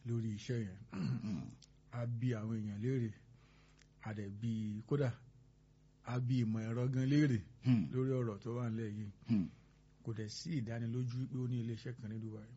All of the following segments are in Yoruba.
lórí iṣẹ́ yẹn a bí àwọn èèyàn léèrè a dẹ̀ bí kódà a bí ìmọ̀ ẹ̀rọ gan léèrè lórí ọ̀rọ̀ tó wà nílẹ̀ yìí kò dẹ̀ sí ìdánilójú pé ó ní iléeṣẹ́ kan ní Dubai.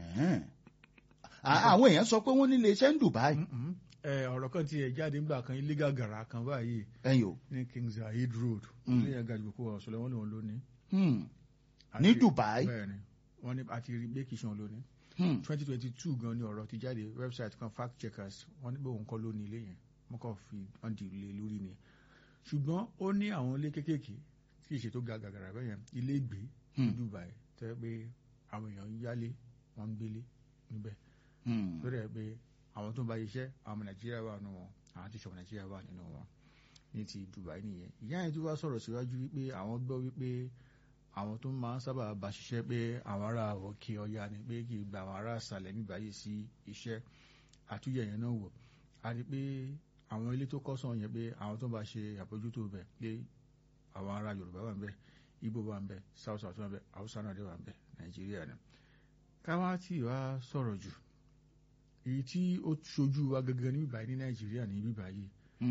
àwọn èèyàn sọ pé wọ́n ní iléeṣẹ́ ń Dubai. ọ̀rọ̀ kan ti ẹ̀ jáde nígbà kan ilé gàgàrà kan báyìí ẹ̀yìn o. ní King Zayed Road ilé yẹn gàdúgbò kó ọ̀sọ̀ lọ́wọ́ lòun lónìí. ní Dubai. bẹ́ẹ̀ni wọ́n ní àti rí gbé kìí ṣan lónìí. twenty twenty two gan ni ọ̀rọ̀ ti jáde website kan fact checkers wọ́n ní pé òun kọ́ lónìí ilé yẹn wọ́n kàn fi wọ́n di ilé lórí ni. ṣùgbọ́n ó ní àwọn ilé kéékèèké tí ìṣètò gàgàrà bẹ́yẹn ilé ìgbé ní Dubai tẹ́ pé àwọn èèyàn ń yálé wọ́n ń gbélé níbẹ̀ tó dẹ̀ pé àwọn tó ń bá iṣẹ́ àwọn ọmọ Nàìjíríà wà nínú wọn àwọn tí ìṣọ̀kan Nàìjíríà wà nínú wọn ní ti Dubai nìyẹn ìyá yẹn tí wàá sọ̀rọ̀ síwájú wípé àwọn gbọ́ wípé àwọn tó máa ń sábà bá ṣiṣẹ́ pé àwọn ará òkè ọya ni pé kì í gba àwọn ará àṣàlẹ̀ níbàyè sí iṣẹ́ àtúnyẹ̀ yẹn náà wò á rí pé àwọn ilé tó kọ́ sàn yẹn pé àwọn tó ń bá ṣe àbójútó bẹ̀ pé àwọn ará Yorùbá wà ń bẹ̀ Igbo wà ń bẹ̀ South South wà ń bẹ̀ Hausa náà dé wà ń bẹ̀ Nàìjíríà ni káwá tí wàá sọ̀rọ̀ jù èyí tí ó ṣojú wa gangan ní bíbáyìí ní Nàìjíríà ní bíbáyìí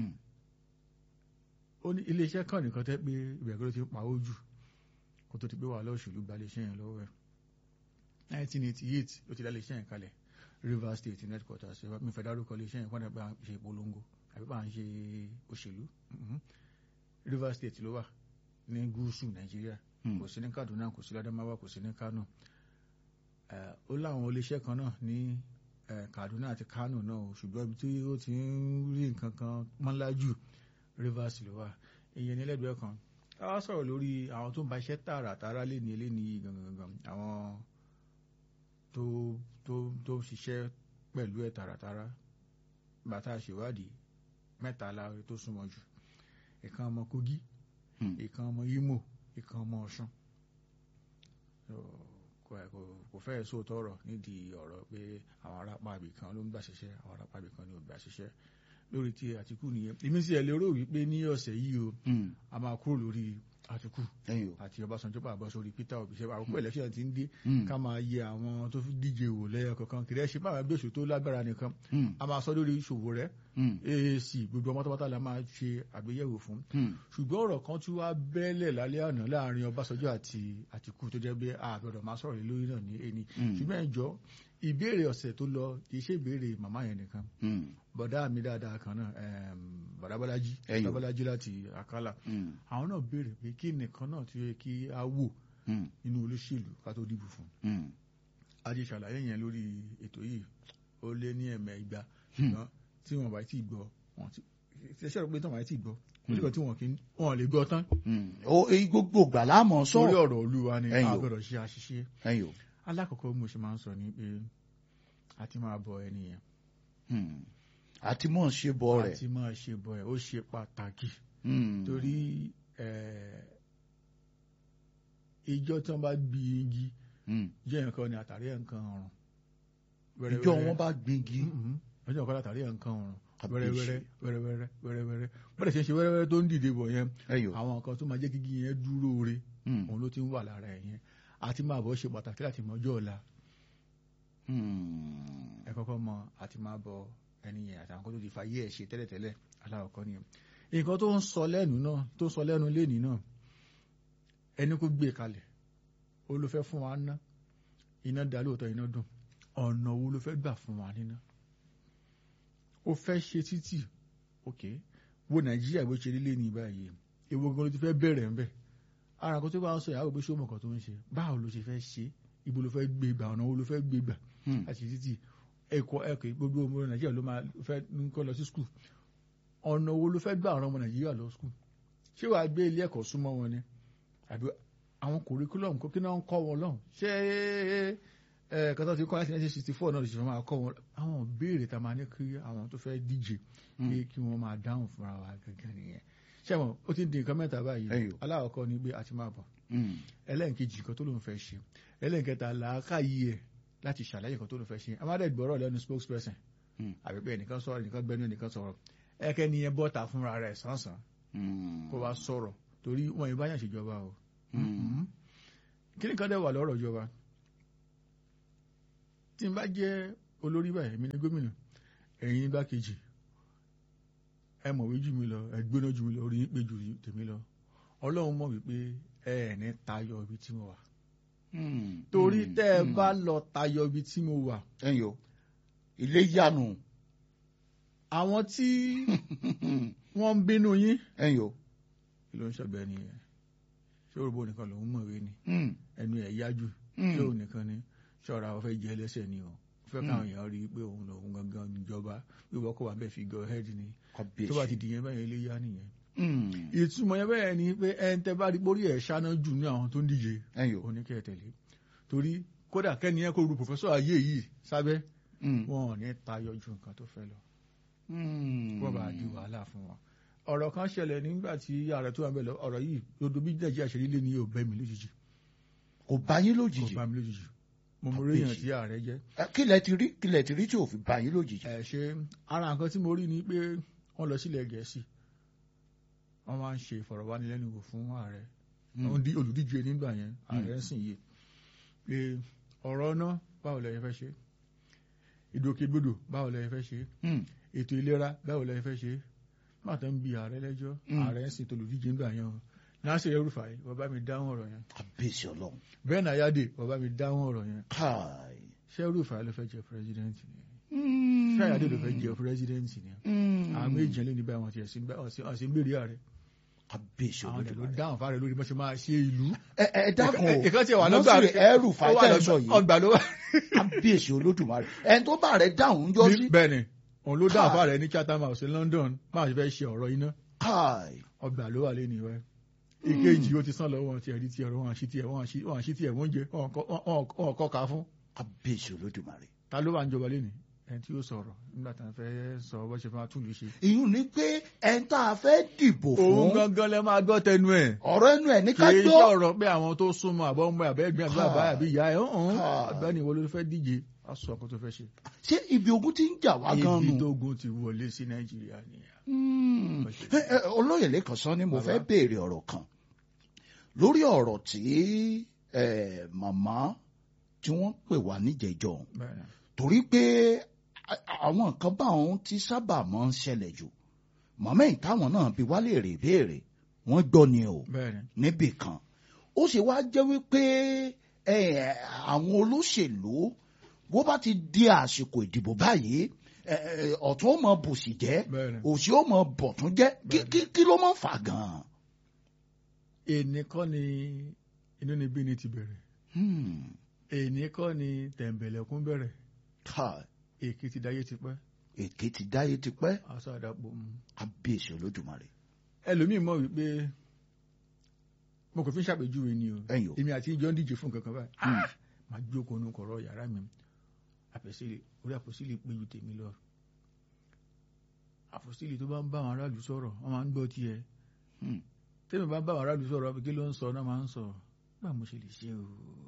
ó ní iléeṣẹ́ kan nìkan tẹ́ pé ìbẹ̀rẹ̀ ló ti ń pawó jù kó tó ti pé wàhálà òṣèlú gba iléeṣẹ́ yẹn lọ́wọ́ ẹ̀ 1988 ló ti dá iléeṣẹ́ yẹn kalẹ̀ Rivers State headquarters mi fẹ́ dárúkọ iléeṣẹ́ yẹn kọ́nà pé à ń ṣe ìpolongo àbí bá ń ṣe òṣèlú Rivers State ló wà ní gúúsù Nàìjíríà kò sí ní Kaduna kò sí ládàmáwá kò sí ní Kano ó láwọn iléeṣẹ́ kan náà ní Kaduna àti Kano náà ṣùgbọ́n ibi tí ó ti ń rí nǹkan kan mọ́lá jù Rivers ló wà ìyẹn ní lẹ́gbẹ̀ẹ́ kan ká wá sọ̀rọ̀ lórí àwọn tó ń ba iṣẹ́ tààràtàrà lé ní ilé ní gangan àwọn tó tó tó ṣiṣẹ́ pẹ̀lú ẹ̀ tààràtàrà bàtà ṣèwádìí mẹ́ta láre tó súnmọ́ jù ìkan ọmọ Kogi ìkan ọmọ Imo ìkan ọmọ Ọ̀ṣun kò fẹ́ẹ̀ sóòótọ́ ọ̀rọ̀ nídìí ọ̀rọ̀ pé àwọn arápá ibìkan ló ń gbà ṣiṣẹ́ àwọn arápá ibìkan ló ń gbà ṣiṣẹ́ lórí ti Àtìkù nìyẹn èmi sì ẹ̀ lérò wípé ní ọ̀sẹ̀ yìí o a máa kúrò lórí Àtìkù àti Ọbásanjọ́ pàbọ̀ sórí Peter Obi ṣe àkókò election ti ń dé ká máa yẹ àwọn tó fi díje wò lẹ́yọ kankan kìrẹ́ ṣe máa gbé tó lágbára nìkan a máa sọ lórí ìṣòwò rẹ̀ AAC gbogbo ọmọ tọ́pátá la máa ṣe àgbéyẹ̀wò fún ṣùgbọ́n ọ̀rọ̀ kan tí wàá bẹ́lẹ̀ lálẹ́ àná láàrin Ọbásanjọ́ àti Àtìkù tó jẹ́ pé àgbẹ̀dọ̀ máa sọ̀rọ̀ lórí náà ní ẹni ṣùgbọ́n ẹ̀jọ́ ìbéèrè ọ̀sẹ̀ tó lọ kì í ṣe ìbéèrè màmá yẹn nìkan bọ̀dá mi dáadáa kan náà bọ̀dá Bọ́lájí bọ̀dá Bọ́lájí láti Àkàlà àwọn náà béèrè pé kí nìkan náà tí ó yẹ kí á wò nínú olóṣèlú ká tó dìbò fún a ti ṣàlàyé yẹn lórí ètò yìí ó lé ní ẹ̀mẹ́ igba ṣùgbọ́n tí wọ́n bá ti gbọ́ wọ́n ti ṣe rò pé tí wọ́n bá ti gbọ́ nígbà tí wọ́n kì í wọ́n lè gbọ́ tán. gbogbo gbà láàmú sọ̀rọ̀ sórí ọ̀rọ̀ Olúwa ni a gbọ́dọ̀ ṣe àṣìṣe alákọ̀ọ́kọ́ mo ṣe máa ń sọ ní pé a ti máa bọ ẹni yẹn. àti mọ̀ ṣe bọ rẹ̀. àti máa ṣe bọ ẹ̀ ó ṣe pàtàkì. torí ìjọ tí wọ́n bá gbí igi jẹ́ nǹkan ni àtàrí nǹkan ọ̀run. ìjọ wọn bá gbígi. ọjọ́ nǹkan àtàrí nǹkan ọ̀run wẹ́rẹ́wẹ́rẹ́ wẹ́rẹ́wẹ́rẹ́ wẹ́rẹ́wẹ́rẹ́ bọ́dẹ̀ ṣe ń ṣe wẹ́rẹ́wẹ́rẹ́ tó ń dìde bọ̀ yẹn àwọn nǹkan tó máa jẹ́ kíkí yẹn dúró re òun ló ti ń wà lára ẹ̀ yẹn àti máa bọ̀ ṣe pàtàkì láti mọ ọjọ́ ọ̀la ẹ kọ́kọ́ mọ àti máa bọ ẹni yẹn àtàwọn kan tó ti fa yé ẹ̀ ṣe tẹ́lẹ̀tẹ́lẹ̀ aláwọ̀kọ́ nìyẹn nǹkan tó ń sọ lẹ́nu náà tó ń sọ lẹ́nu lẹ́ni náà ẹni kó gbé kalẹ̀ ó ló fẹ́ fún wa ná iná dá lóòótọ́ iná dùn ọ̀nà wo ló fẹ́ gbà fún wa níná ó fẹ́ ṣe títì ok wo nàìjíríà bó ṣe rí lé ní báyìí èwo gan ló ti fẹ́ bẹ̀rẹ̀ ńbẹ̀ ara kan tó bá ń sọ ìyàwó pé ṣé ó mọ̀ kan tó ń ṣe báwo ló ṣe fẹ́ ṣe ibo ló fẹ́ gbé gbà ọ̀nà wo ló fẹ́ gbé gbà àti títì ẹ̀kọ́ ẹ̀kọ́ gbogbo ọmọ nàìjíríà ló máa fẹ́ ń kọ́ lọ sí skul ọ̀nà wo ló fẹ́ gbà ọ̀nà ọmọ nàìjíríà lọ skul ṣé wàá gbé ilé ẹ̀kọ́ súnmọ́ wọn ni àbí àwọn curriculum kó kí náà ń kọ́ wọn lọ́hùn ṣé kọ́tà tí kọ́ láti nineteen sixty four náà lè ṣe fẹ́ máa kọ́ wọn àwọn béèrè tá a máa ní kí àwọn tó fẹ́ díje pé kí wọ́n máa dáhùn fúnra wa gẹ́gẹ́ nìyẹn ṣẹ́wọ̀n ó ti ń di nǹkan mẹ́ta báyìí aláwọ̀kọ́ ni pé a ti máa bọ̀ ẹlẹ́nkejì kan tó lóun fẹ́ ṣe ẹlẹ́nkẹta làákàyè ẹ̀ láti ṣàlàyé kan tó lóun fẹ́ ṣe amádẹ́gbọ́rọ̀ lẹ́nu spokesperson àbí pé ẹnìkan sọ̀rọ̀ ẹnìkan gbẹ́nu ẹnìkan sọ̀rọ̀ ẹ̀kẹ́ ni ẹ bọ́ta fúnra rẹ̀ sánsan kó wá sọ̀rọ̀ torí wọn yìí báyà ṣèjọba o kí ni kan dẹ̀ wà lọ́rọ̀ ìjọba tí n bá jẹ́ olórí báyìí èmi ni gómìnà ẹ̀yin igbákejì ẹ mọ̀wé jù mí lọ ẹ gbóná jù mí lọ orí yín pé jù tèmi lọ ọlọ́run mọ̀ wípé ẹ ẹ̀ ní tayọ ibi tí mo wà Hmm. torí Hmm. tẹ́ ẹ Hmm. bá lọ tayọ ibi tí mo wà ẹ̀yin o ilé yanu àwọn tí wọ́n ń bínú yín ẹ̀yin o kí ló ń ṣọ̀gbẹ́ ni ẹ̀ ṣé òrùbó nìkan lòún mọ̀wé ni Hmm. ẹnu ẹ̀ yájú Hmm. ṣé òun nìkan ni ṣọ́ra ọ fẹ́ jẹ ẹlẹ́sẹ̀ ni o fẹ́ káwọn èèyàn rí i pé òun lòun gangan níjọba wíwọ́ kó wà bẹ́ẹ̀ fi gọ head ni tó bá ti kábíyèsí dìyẹn bẹ́ẹ̀ ilé yá nìyẹn Hmm. ìtumọ̀ yẹn bẹ́ẹ̀ ni pé ẹn tẹ́ bá rí borí ẹ̀ ṣáná jù ní àwọn tó ń díje ẹ̀yin o oníkẹ́ tẹ̀lé torí kódà kẹ́ni ẹ̀ kó ru pòfẹ́sọ̀ ayé yìí sábẹ́ Hmm. wọn ò ní tayọ ju nǹkan tó fẹ́ lọ Hmm. wọ́n bá di wàhálà fún wọn. ọ̀rọ̀ kan ṣẹlẹ̀ nígbà tí ààrẹ tó wà ń bẹ̀ lọ ọ̀rọ̀ yìí lódò bí nàìjíríà ṣe líle ní yóò bẹ́ mi lójijì kò bá yín kò lójijì bá mi lójijì mo mọ Kàbíyèsí. oríyàn tí ààrẹ jẹ́ Ẹ, kí lẹ ti rí kí lẹ ti rí tí ò fi bá yín lójijì. ẹ ṣe ara nǹkan tí mo rí ni pé wọ́n lọ sílẹ̀ gẹ̀ẹ́sì wọ́n máa ń ṣe ìfọ̀rọ̀wánilẹ́nuwò fún ààrẹ Hmm. wọ́n di olùdíje nígbà yẹn ààrẹ ń sìn yìí pé ọ̀rọ̀ náà báwo lẹ fẹ́ ṣe ìdòkègbodò báwo lẹ fẹ́ ṣe Hmm. ètò ìlera báwo lẹ fẹ́ ṣe má tó ń bi ààrẹ lẹ́jọ́ Mm. ààrẹ ń sìn tó olùdíje nígbà yẹn o Nasir El-Rufai bàbá mi dáhùn ọ̀rọ̀ yẹn kábíyèsí ọlọ́run bẹ́ẹ̀ náà yáde bàbá mi dáhùn ọ̀rọ̀ yẹn káì. ṣé El-Rufai ló fẹ́ jẹ pírẹsidẹ́ǹtì ni Hmm. ṣé àyàdé ló fẹ́ jẹ pírẹsidẹ́ǹtì ni Hmm. àwọn méjì yẹn lé ní báyìí wọn ti ẹ̀sìn ọ̀sìn gbèrè ààrẹ kábíyèsí àwọn ẹ̀ ló olódùmarè. dáhùn fáre lórí bó ṣe máa ṣe ìlú. ẹ ẹ dákun o ìkan tí wà lọ́gbà Nasiru El-Rufai tẹ́ ẹ sọ yìí ọgbà ló wà. kábíyèsí olódùmarè ẹni tó bá rẹ dáhùn jọ sí. bẹ́ẹ̀ ni òun ló dáhùn Káà. fáre ní Chatham House ní London máa ṣe fẹ́ ṣe ọ̀rọ̀ iná káì. ọgbà ló wà lẹ́nu ìwẹ́. ìkejì ó ti sán lọ wọn ti ẹ̀rí ti ẹ̀rọ wọn àṣì tiẹ̀ wọn àṣì wọn àṣì tiẹ̀ wọ́n jẹ wọn kọ́- wọn wọn kọ́ ka fún. kábíyèsí olódùmarè. ta ló wà ń jọba lẹ́nu ẹni tí ó sọ̀rọ̀ nígbà tá a fẹ́ sọ bó ṣe máa tún lù ṣe. ìyún ni pé ẹni tá a fẹ́ dìbò òun fún gangan lẹ máa gbọ́ tẹnu ẹ̀. ọ̀rọ̀ ẹnu ẹ̀ ní kì ká í gbọ́. sọ̀rọ̀ pé àwọn tó súnmọ́ àbọ̀ ọmọ àbẹ́ ẹgbẹ́ àbí bàbá àbí ìyá ẹ̀ ọ̀hún Káà. ọ̀gbẹ́ni wo ló fẹ́ díje á sọ ọkọ tó fẹ́ ṣe. ṣé ibi ogun ti ń jà wá gan ibi nù. tó gun ti wọlé sí nàìjíríà nìyà. Hmm. Ẹ, ẹ, olóyè lẹ́kàn sọ ni mo Bàbá. fẹ́ béèrè ọ̀rọ̀ kan lórí ọ̀rọ̀ tí ẹ, màmá tí wọ́n pè wá níjẹ̀jọ́ bẹ́ẹ̀ni torí pé a- àwọn nǹkan báwọn ti sábà máa ń ṣẹlẹ̀ jù màmá yìí táwọn náà bí wálé rè béèrè wọ́n gbọ́ ni o bẹ́ẹ̀ni níbì kan ó sì wá jẹ́ wípé ẹ, àwọn olóṣèlú bó bá ti di àsìkò ìdìbò báyìí ẹ, ẹ, ọ̀tún ó mọ bòsì jẹ́ bẹ́ẹ̀ni. òsì ó mọ bọ̀tún jẹ́ kí Bẹ́ẹ̀ni. kí- kí ló máa ń fà gan-an. èní kọ́ ni inú ni bí ni ti bẹ̀rẹ̀ Hmm. èní kọ́ ni tẹ̀m̀bẹ̀lẹ̀kún bẹ̀rẹ̀ Káì, èkì ti dáyé ti pẹ́ èké ti dáyé ti pẹ́ aṣọ àdàpọ̀ mu. kábíyèsí olódùmarè ẹlòmíì mọ̀ wípé mo kò fi ń ṣàpèjúwe ni o ẹ̀yìn o. èmi àti ìjọ ń díje fún nǹkan kan báyìí Hmm. máa jókòó nù kọ̀rọ̀ yàrá mi àpèsílẹ̀ orí àpòsílẹ̀ pé ju tèmi lọ àpòsílẹ̀ tó bá ń bá àwọn aráàlú sọ̀rọ̀ wọ́n máa ń gbọ́ tiẹ̀ Hmm. tẹ́mi bá ń bá àwọn aráàlú sọ̀rọ̀ kí ló ń sọ náà máa ń sọ bá mo ṣe lè ṣe o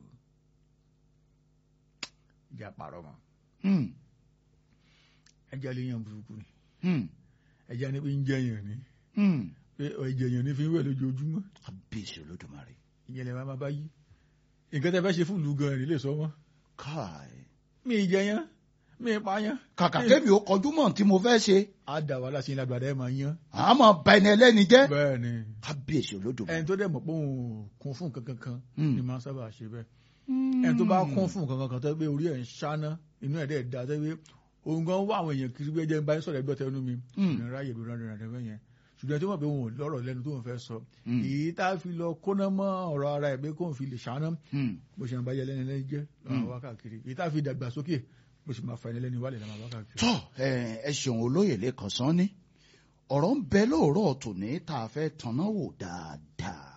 ìjà pàrọ̀ mọ́ Hmm. ẹja lè yan burúkú ni Hmm. ẹja ní pé ń jẹyàn ni Hmm. pé ẹjẹyàn ní fi ń wẹ̀ lójoojúmọ́ kábíyèsí olódùmarè. ìyẹn lè máa bá yí nǹkan tẹ́ fẹ́ ṣe fún ìlú gan-an nílé sọ wọ́n káì. mi ì jẹyàn mi ì pààyàn kàkà kébi ó kọjú mọ́ tí mo fẹ́ ṣe á dà wàhálà sí ìlàgbàdà ẹ̀ máa yan àmọ́ ba ẹni ẹlẹ́ni jẹ́ bẹ́ẹ̀ ni kábíyèsí olódùmarè. ẹni tó dẹ̀ mọ̀ pé òun kún fún nǹkan kankan Hmm. ni máa ń sábà ṣe bẹ́ẹ̀ ẹni tó bá kún fún nǹkan kankan tó pé orí ẹ̀ ń ṣáná inú ẹ̀ dẹ̀ da tó pé òun gan wá àwọn èèyàn kiri bí ẹjẹ ń bá ń sọ̀rọ̀ ẹgbẹ́ tẹnu mi Hmm. ní ráyè ló rán rẹ̀ rẹ̀ yẹn ṣùgbọ́n tó mọ̀ pé òun ò lọ́rọ̀ lẹ́nu tó ń fẹ́ sọ Hmm. èyí tá a fi lọ kóná mọ́ ọ̀rọ̀ ara ẹ̀ pé kóun fi lè ṣáná Hmm. bó ṣe ń bá yẹlẹ́ni lẹ́ni jẹ́ lọ́wọ́ wá káàkiri èyí tá a fi dàgbà sókè bó ṣe máa fa ẹni lẹ́ni wálẹ̀ lọ́wọ́ wá káàkiri. tọ́ ẹ ẹ ṣeun olóyè lẹ́kàn sán ní ọ̀rọ̀ ń bẹ lóòrọ̀ tòní tá a fẹ́ tanná wò dáadáa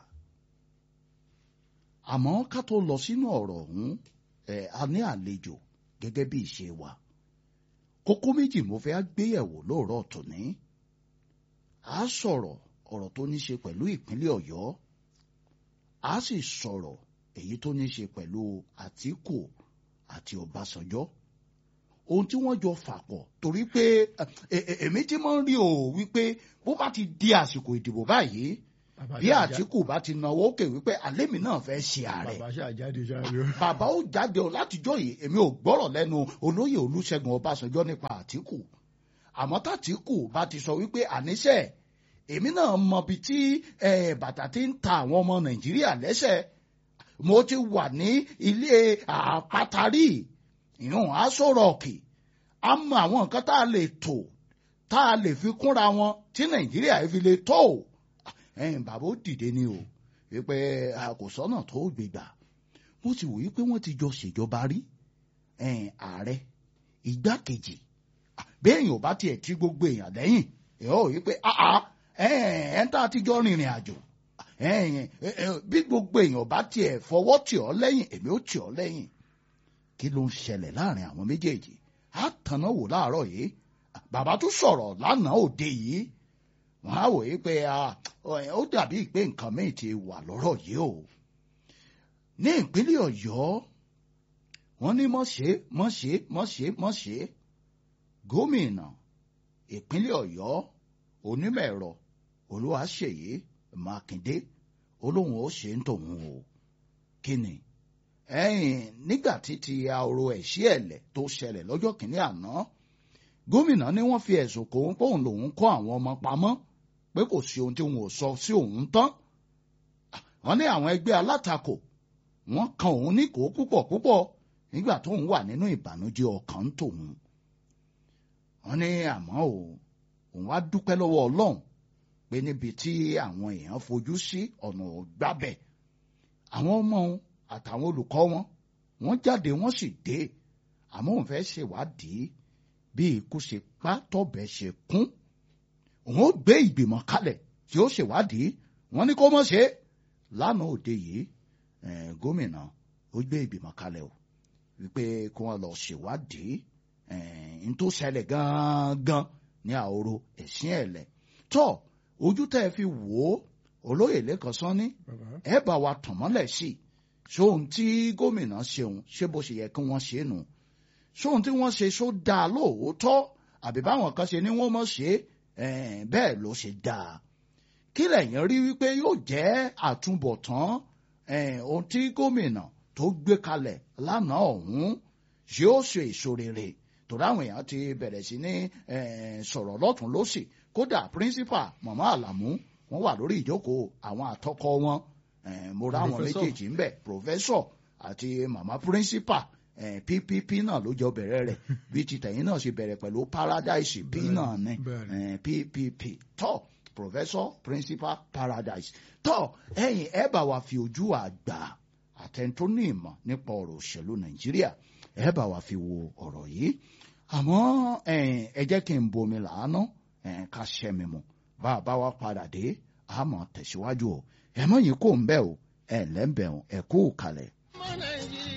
àmọ́ ká tó lọ sínú ọ̀rọ̀ ọ̀hún ẹ a ní àlejò gẹ́gẹ́ bí ìṣe wa kókó méjì mo fẹ́ gbéyẹ̀wò lóòrọ̀ tòní a sọ̀rọ̀ ọ̀rọ̀ tó ní ṣe pẹ̀lú ìpínlẹ̀ Ọ̀yọ́ a sì sọ̀rọ̀ èyí tó ní ṣe pẹ̀lú Àtíkù àti Ọbásanjọ́ ohun tí wọ́n jọ fà pọ̀ torí pé ẹ- ẹ- èmi tí mo ń rí o wípé bó bá ti di àsìkò ìdìbò báyìí Bàbá bí ṣáà já- àtìkù bá ti náwó òkè wípé àlémi náà fẹ́ ṣe ààrẹ bàbá ṣáà jáde ṣáájú. bàbá ó jáde o látijọ́ yìí èmi ò gbọ́rọ̀ lẹ́nu olóyè olúṣẹ́gun ọbásanjọ́ nípa àtìkù àmọ́ tàtìkù bá ti sọ wípé àníṣe èmi náà mọbi tí eh, bàtà ti ń ta àwọn ọmọ nàìjíríà lẹ́sẹ̀ mo ti wà ní ilé àpátarí ìhùn aṣọ rọọkì a mọ àwọn nǹkan tá a lè tò tá a lè fi kúnra wọn tí nàìjíríà yìí fi lè tó ẹ̀yin bàbá ó dìde ni o wípé àkòsọ́nà tó gbégbà mo ti wòye pé wọ́n ti jọ ṣèjọba rí ẹ̀yin ààrẹ igbákejì béèyàn ò bá tiẹ̀ tí gbogbo èèyàn lẹ́yìn ẹ̀ ọ́ wípé ẹ̀ ń tá a ti jọ rìnrìn àjò ẹ̀yin bí gbogbo èèyàn bá tiẹ̀ fọwọ́ tì ọ́ lẹ́yìn èmi ó tì ọ́ lẹ́yìn kí ló ń ṣẹlẹ̀ láàrin àwọn méjèèjì á tanná wò láàárọ̀ yìí bàbá tún sọ̀rọ̀ lánàá òde yìí wọ́n á wòye pé ó dàbí pé nǹkan míì ti wà lọ́rọ̀ yìí o ní ìpínlẹ̀ ọ̀yọ́ wọ́n ní mọ̀ṣẹ́ mọ̀ṣẹ́ mọ̀ṣẹ́ mọ̀ṣẹ́ gómìnà ìpínlẹ̀ ọ̀yọ́ onímọ̀ ẹ̀rọ olúwaṣeyí mákindé olóhùn ó ṣe ń tòun o kí ni ẹ̀yìn nígbà tí ti ahoro ẹ̀ṣí ẹ̀lẹ̀ tó ṣẹlẹ̀ lọ́jọ́ kìíní àná gómìnà ní wọ́n fi ẹ̀sùn kò ń pòun lòun kọ́ àwọn ọmọ pamọ́ pé kò sí ohun tí wọn ò sọ sí òun tán wọ́n ní àwọn ẹgbẹ́ alátakò wọ́n kan òun ní kó púpọ̀ púpọ̀ nígbà tóun wà nínú ìbànújẹ́ ọkàn tòun wọ́n ní àmọ́ o òun wá dúpẹ́ lọ́wọ́ Ọlọ́run pé níbi tí àwọn èèyàn fojú sí ọ̀nà gbábẹ̀ àwọn ọmọ òun àtàwọn olùkọ́ wọn wọ́n jáde wọ́n sì dé àmọ́ òun fẹ́ ṣèwádìí bí ikú ṣe pa tọ́bẹ̀ ṣe kún òun ó gbé ìgbìmọ̀ kalẹ̀ tí ó ṣèwádìí wọ́n ní kó mọ̀ ṣe lánàá òde yìí gómìnà ó gbé ìgbìmọ̀ kalẹ̀ o wípé kí wọ́n lọ ṣèwádìí n tó ṣẹlẹ̀ gangan ní àhoro ẹ̀sìn ẹ̀lẹ̀ tọ́ ojú tẹ́ ẹ fi wò ó olóyè lẹ́kọ̀ọ́ sọ́ni ẹ bá wa tàn mọ́lẹ̀ sí i sóhun tí gómìnà ṣeun ṣé bó ṣe yẹ kí wọ́n ṣe nù sóhun tí wọ́n ṣe só dáa lóòótọ́ àbí báwọn kan ṣe ni wọ́n mọ̀ ṣe bẹ́ẹ̀ ló ṣe dáa kí lẹ̀yin rí wípé yóò jẹ́ àtúbọ̀tán ohun tí gómìnà tó gbé kalẹ̀ lánàá ọ̀hún yóò ṣe èso rere torí àwọn èèyàn ti bẹ̀rẹ̀ sí ní sọ̀rọ̀ lọ́tún lọ́sì kódà píríncípà màmá àlàmú wọ́n wà lórí ìjókòó àwọn àtọkọ wọn mo rá àwọn méjèèjì ń bẹ̀ pòfẹ́sọ̀ àti màmá píríncípà ppp náà ló jọ bẹ̀rẹ̀ rẹ̀ bí ti tẹ̀yìn náà ṣe bẹ̀rẹ̀ pẹ̀lú paradise p náà ní ppp tọ́ professor principal paradise tọ́ ẹ̀yin ẹ bá wa fi ojú àgbà àtẹ̀ntó ní ìmọ̀ nípa ọ̀rọ̀ òṣèlú nàìjíríà ẹ bá wa fi wo ọ̀rọ̀ yìí àmọ́ ẹ jẹ́ kí n bomi làánú ká ṣẹ́ mi mu bá a bá wa padà dé àmọ́ tẹ̀síwájú o ẹ mọ̀ yín kò ń bẹ̀ o ẹ lẹ́ńbẹ̀ o ẹ kú kalẹ̀.